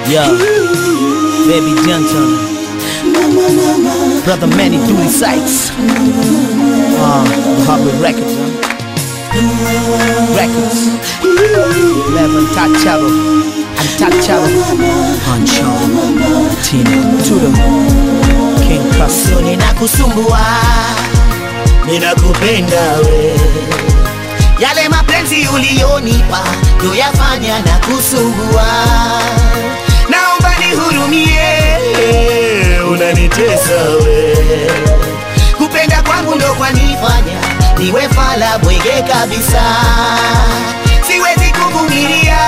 Yeah, baby Johnson, brother Manny Dooley Sykes, uh, the Harvard Records, huh? Records, Eleven Tacharo, and Tacharo, Hancho, Tina, Tudor, King Castle. ninakusumbua, ninakupenda we, yale mapenzi uliyonipa ndo yafanya na kusumbua, naomba nihurumie, unanitesa we, kupenda kwangu ndo kwanifanya niwe fala bwege kabisa, siwezi kuvumilia,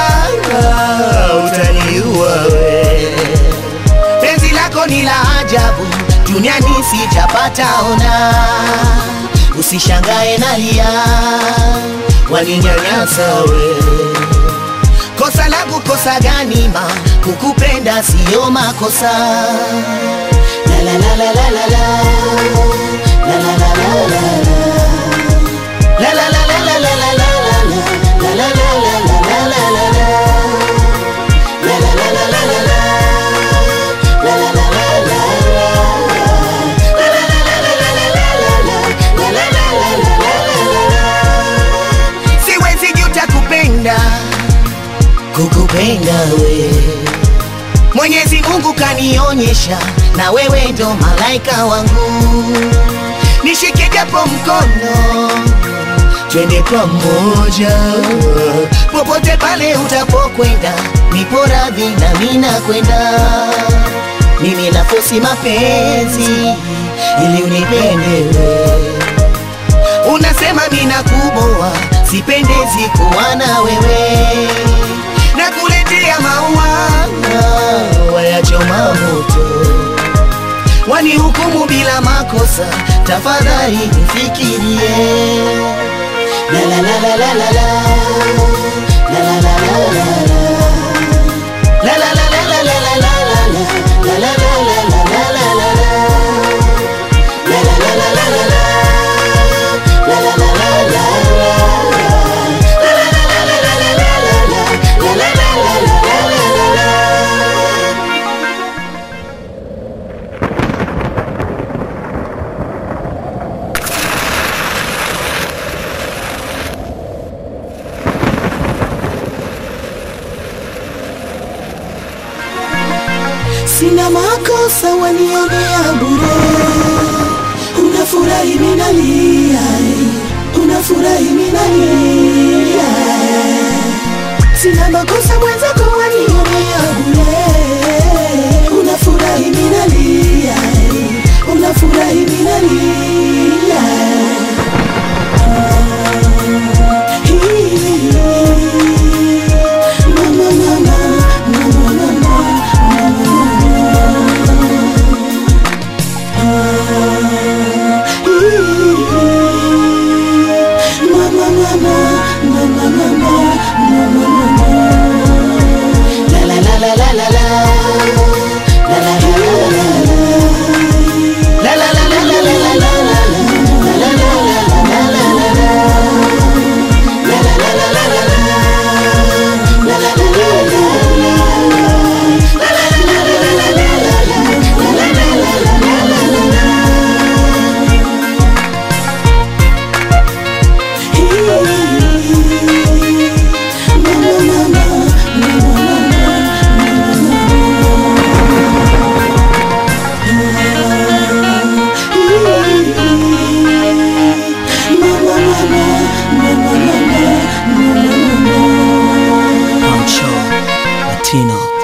utaniua we penzi lako ni la ajabu, duniani sijapata ona. Usishangae nalia, waninyanyasa we. Kosa langu kosa gani ma, kukupenda siyo makosa. La la la la la la la. La la la la la la. La la la la la la la la la. La la la la la la la la la. La la la la la la la. La la la la la la. La la la la la la la la. La la la la la la la. Siwezi juta kupenda kukupenda we Mwenyezi Mungu kanionyesha na wewe ndo malaika wangu, nishike japo mkono twende pamoja popote pale utapokwenda, nipo radhi na mina kwenda. Mimi nafosi mapenzi ili unipende wewe unasema mina kuboa, sipendezi kuwa na wewe, na kuletea maua wayachoma moto, wanihukumu bila makosa, tafadhali nifikirie. La la la la la la la la la la la la la La la la la la la la la la la. La la la la la la la la la. La la la la la la la. La la la la la la. La la la la la la la la la. La la la la la la la la. Sina makosa wanionea bure, unafurahi minalia, unafurahi minalia. Sina makosa mwenzako wanionea bure, unafurahi minalia, unafurahi minalia. Mama, mama, mama, mama. Mama, mama, mama, mama, mama, mama. La la la la la la la. La la la la la la la. La la la la la la la la la. La la la la la la la la la. La la la la la la la. La la la la la la la. La la la la la la la la. La la la la la la la la. Mama, mama, mama, mama, mama, mama, mama. Hancho, Latino.